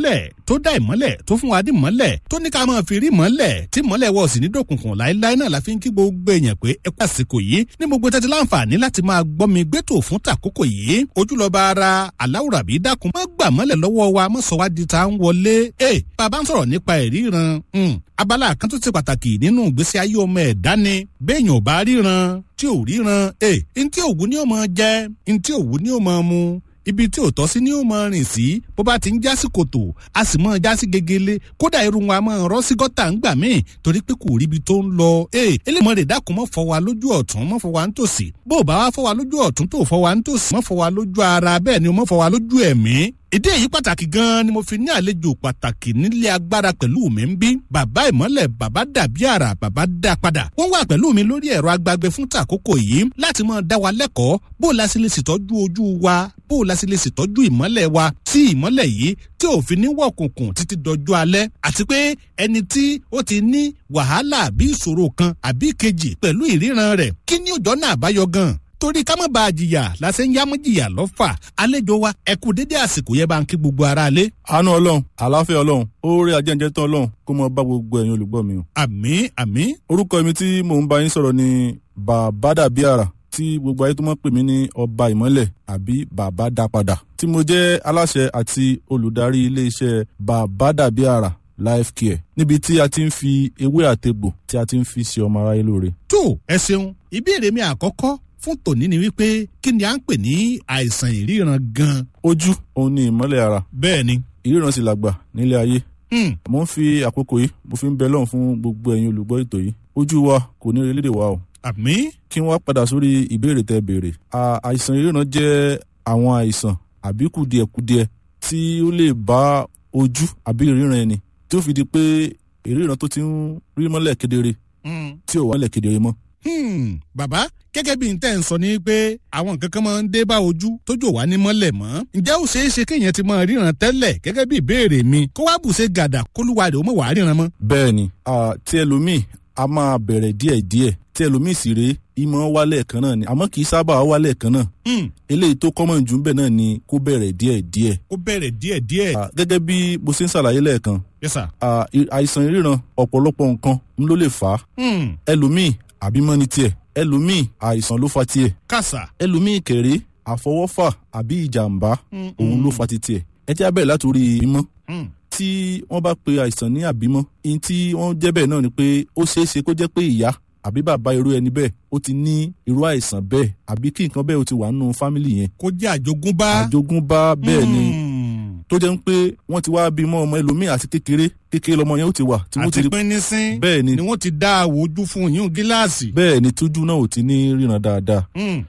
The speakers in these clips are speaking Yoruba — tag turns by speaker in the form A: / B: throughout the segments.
A: ìmọ́lẹ̀ tó dá ìmọ́lẹ̀ tó fún wa ní ìmọ́lẹ̀ tó ní ká máa fi rí ìmọ́lẹ̀ tí ìmọ́lẹ̀ wọ̀ sí ní dòkùnkùn láéláé náà la fi ń kí gbogbo èèyàn pé ẹ kú àsìkò yìí ní gbogbo tẹ́tí láǹfààní láti máa gbọ́ mi gbẹ́tò fún tàkókò yìí ojúlọ́ba ara aláwùrà bí dákun má gbà mọ́lẹ̀ lọ́wọ́ wa má sọ wá di ta ń wọlé ẹ bàbá ń sọ̀rọ̀ nípa ìríran abala kan tó ti pàtàkì nínú ìgbésí ayé ọmọ ẹ̀dá ni béèyàn ò bá ríran tí ò ríran ẹ ntí òwú ni ó máa jẹ ntí òwú ni ó máa mu ibi tí ò tọ́ sí ni ó máa rìn sí bó bá ti ń já sí kòtò a sì máa já sí gegele kódà irun wa máa rọ́ sí gọ́tà ń gbà míì torí pé kò ríbi tó ń lọ ee elémọ̀ rẹ̀ dákun mọ́ fọ wa lójú ọ̀tún mọ́ fọ wa ń tòsí bó o bá wá fọ wa lójú ọ̀tún tó fọ wa ń tòsí mọ́ fọ wa lójú ara bẹ́ẹ̀ ni o mọ́ fọ wa lójú ẹ̀mí ìdí èyí pàtàkì gan-an ni mo fi ní àlejò pàtàkì nílé agbára pẹ̀lú mi ń bí bàbá ìmọ́lẹ̀ bàbá dàbí àrà bàbá dá padà wọ́n wà pẹ̀lú mi lórí ẹ̀rọ agbágbé fún tàkókò yìí láti máa dá wa lẹ́kọ̀ọ́ bó o la sì lè ṣètọ́jú ojú wa bó o la sì lè ṣètọ́jú ìmọ́lẹ̀ wa tí ìmọ́lẹ̀ yìí tí ò fi ní wọ̀kùnkùn títí dọjú alẹ́ àti pé ẹni tí ó ti ní wàhálà àbí ìṣòro kan àbí kejì pẹ̀lú ìríran rẹ̀ kí ni òjọ́ náà àbáyọ gan torí ká má ba jìyà lásẹ̀ ń yámú jìyà lọ́fà àlejò wa ẹ kú dédé àsìkò yẹn bá ń kí gbogbo ara lé.
B: àánú ọlọ́run àlàáfíà ọlọ́run oore ajẹ́njẹ́ tán ọlọ́run kó mọ bá gbogbo ẹ̀yin olùgbọ́ mi o.
A: àmín àmín.
B: orúkọ mi tí mò ń bá yín sọ̀rọ̀ ni bàbá dàbí àrà tí gbogbo ayé tó mọ̀ pè mí ní ọba ìmọ́lẹ̀ àbí bàbá dá padà tí mo jẹ́ aláṣẹ àti olùdarí iléeṣẹ́ bàbá dàbí àrà life care níbi tí a ti ń fi ewé àtegbò tí a ti ń fi ṣe ọmọ aráyé lóore.
A: tó ẹ ṣeun ìbéèrè mi àkọ́kọ́ fún tòní ni wípé kí ni à ń pè ní àìsàn ìríran gan.
B: ojú òun ni ìmọ́lẹ̀ ara
A: bẹ́ẹ̀ ni.
B: ìríran sì làgbà nílé ayé. mo ń fi àkókò yìí mo fi ń bẹ lọ́hùn fún gbogbo ẹ̀yin olùgbọ́ ètò yìí ojú wa kò ní relé wa o.
A: àmín.
B: kí wọ́n padà sórí ìbéèrè tẹ béèrè. àìsàn ìríran jẹ́ àwọn àìsàn àbí kùdìẹ̀kudiẹ tí ó lè bá ojú àbí ìríran ẹni tí ó fi di pé ìríran tó ti ń rí mọ́lẹ̀ kedere tí ò wá mọ́lẹ̀ kedere mọ́
A: Hmm, bàbá gẹ́gẹ́ bí n tẹ́ ń sọ ni pé àwọn nǹkan kan máa ń dé bá ojú tójú wà ní mọ́lẹ̀ mọ́. ǹjẹ́ ó ṣeé ṣe kéèyàn ti máa ríran tẹ́lẹ̀ gẹ́gẹ́ bí ìbéèrè mi kó wá bùṣe gàdà kólúwa rẹ̀ ó mọ̀ wá ríran mọ́.
B: bẹ́ẹ̀ni tí ẹlòmíì a máa bẹ̀rẹ̀ díẹ̀díẹ̀ tí ẹlòmíì sì rèé ìmọ̀ wálẹ̀ kan náà ni àmọ́ kì í sábà wálẹ̀ kan náà. eléyìí tó kọ́mọ̀ jù ń bẹ̀ náà ni kó bẹ̀rẹ̀ díẹ̀díẹ̀.
A: kó bẹ̀rẹ̀ díẹ̀díẹ̀.
B: gẹ́gẹ́ bí mo ṣe ń ṣàlàyé lẹ́ẹ̀kan.
A: yes sir.
B: àìsàn ìríran ọ̀pọ̀lọpọ̀ nǹkan ló lè fà á. ẹlòmíì àbímọ ní tiẹ̀ ẹlòmíì àìsàn ló fa tiẹ̀.
A: kàṣà.
B: ẹlòmíì kéré àfọwọ́fà àbí ìjàmbá òun ló fa ti tiẹ̀. ẹ jẹ́ abẹ́rẹ́ látòrí ìbímọ. tí wọ́n bá pe àìsàn ní àbímọ ihun tí wọ́n jẹ́ bẹ́ẹ̀ náà ni pé ó ṣeé ṣe kó jẹ́ pé ìyá àbí bàbá irú ẹni bẹ́ẹ̀ ó ti ní irú àìsàn bẹ́ẹ̀ àbí kí nǹkan bẹ́ẹ̀ ó ti wà nínú fámìlì yẹn.
A: kó jẹ́ àjogúnbá.
B: àjogúnbá bẹ́ẹ̀ ni tó jẹ́ pé wọ́n ti wá bímọ ọmọ ẹlòmíì àti kékeré kékeré lọmọ yẹn ó ti wà.
A: àti pínínsín
B: bẹ́ẹ̀ ni
A: ni wọ́n ti dá àwọ̀ ojú fún yín gíláàsì.
B: bẹ́ẹ̀ ni tójú náà ò ti ní ríran dáadáa.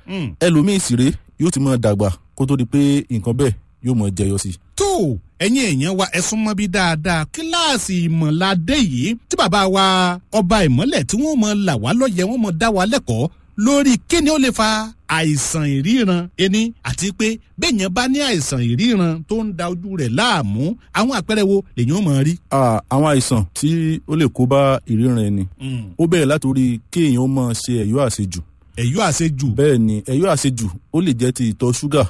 B: ẹlòmíì sì rèé yóò ti máa dàgbà kó tó di pé nǹkan bẹ́ẹ̀ yóò máa jẹyọ sí.
A: tó ẹ̀yin èèyàn wa ẹ súnmọ́ bí dáadáa kíláàsì ìmọ̀ládé yìí tí bàbá wa ọba ìmọ̀lẹ̀ tí wọ́n mọ̀ là wá lọ́yẹ̀ wọ́n mọ̀ dá wa lẹ́kọ̀ọ́ lórí kíni ó lè fa àìsàn ìríran ẹni àti pé bẹ́ẹ̀yàn bá ní àìsàn ìríran tó ń da ojú rẹ̀ láàmú àwọn àpẹẹrẹ wo lèyàn ó mọ̀ rí.
B: àwọn àìsàn tí ó lè kó bá ìríran ẹni ó bẹ̀rẹ̀ látòrí kéèyàn ó máa ṣe ẹ̀yọ́ àṣejù.
A: ẹ̀yọ́ àṣejù.
B: bẹ́ẹ̀ ni ẹ̀yọ́ àṣejù ó lè jẹ́ ti ìtọ̀ ṣúgà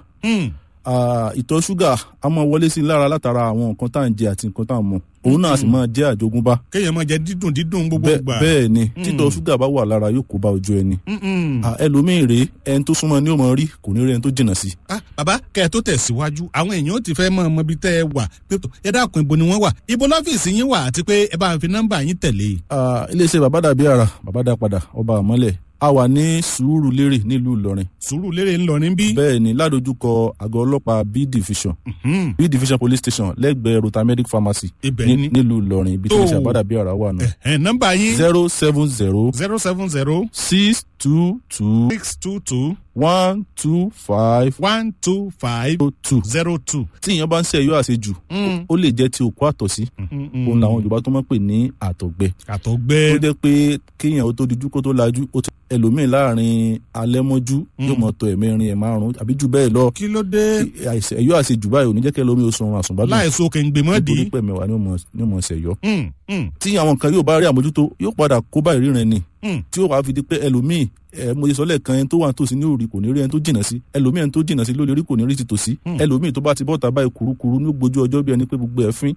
B: ìtọ̀ ṣúgà a máa wọlé sí i lára látara àwọn nǹkan tá à ń jẹ àti nǹkan tá à ń mu òun náà sì máa jẹ́ àjogúnbá.
A: kéèyàn máa jẹ dídùn dídùn gbogbo gbà.
B: bẹ́ẹ̀ ni títọ̀ ṣúgà bá wà lára yóò kó bá ojú ẹni. ẹlòmíì rèé ẹni tó súnmọ́ ni ó máa rí kò ní rí ẹni tó jìnnà sí.
A: bàbá kẹ́ ẹ tó tẹ̀síwájú àwọn èèyàn ó ti fẹ́ mọ ọmọ ibi tẹ́ ẹ wà ẹ dákun ibo ni wọ́n wà ibo lọ́fíìsì yín wà àti pé ẹ bá fi nọ́mbà yín tẹ̀lé.
B: iléeṣẹ́ bàbá dàbí àrà bàbá dá padà ọba àmọ́lẹ̀ a wà ní sùúrù lérè nílùú ìlọrin.
A: sùúrù lérè ńlọrin bí.
B: bẹ́ẹ̀ ni ládojúkọ àgọ́ ọlọ́pàá b division b division police station lẹ́gbẹ̀ẹ́ rotamedic pharmacy nílùú ìlọrin ibi tí wọ́n ṣe àbádà bí ara wà náà.
A: ẹ nọ́mbà yín.
B: zero seven zero.
A: zero seven zero.
B: six two two.
A: six two two.
B: one two five.
A: one two five.
B: two.
A: zero two.
B: tí ìyẹn bá ń ṣe ẹ̀yọ́ àṣejù ó lè jẹ́ ti òkú àtọ̀sí òun làwọn yorùbá tó máa ń pè ní àtọ̀gbẹ.
A: àtọ̀gbẹ.
B: ó jẹ́ pé kéèyàn ó tó dijú kó tó lajú ó ti ẹlòmíì láàrin alẹ́ mọ́jú yóò mọ̀ tó ẹ̀mẹ́rin ẹ̀ márùn-ún àbí jù bẹ́ẹ̀ lọ.
A: kí ló dé.
B: ẹ̀yọ́ àṣejù báyìí ò ní jẹ́ kí ẹlòmíì ó sunrun àsùnbádùn.
A: láìsọ kèǹgbè mọ́ di.
B: nítorí pé mẹ́wàá ni ó mọ̀ ṣẹ̀yọ́. tí àwọn nǹkan yóò bá rí àmójútó yóò padà kó bá ìríran ni tí ó wàá fi di pé ẹlòmíì ẹ mo ṣe sọ lẹ́ẹ̀kan ẹni tó wà nítòsí ní òrì kò ní rí ẹni tó jìnnà sí ẹlòmíì ẹni tó jìnnà sí lórí orí kò ní rí ti tòsí ẹlòmíì tó bá ti bọ́ta báyìí kurukuru ní gbójú ọjọ́ bí ẹni pé gbogbo ẹ̀ fín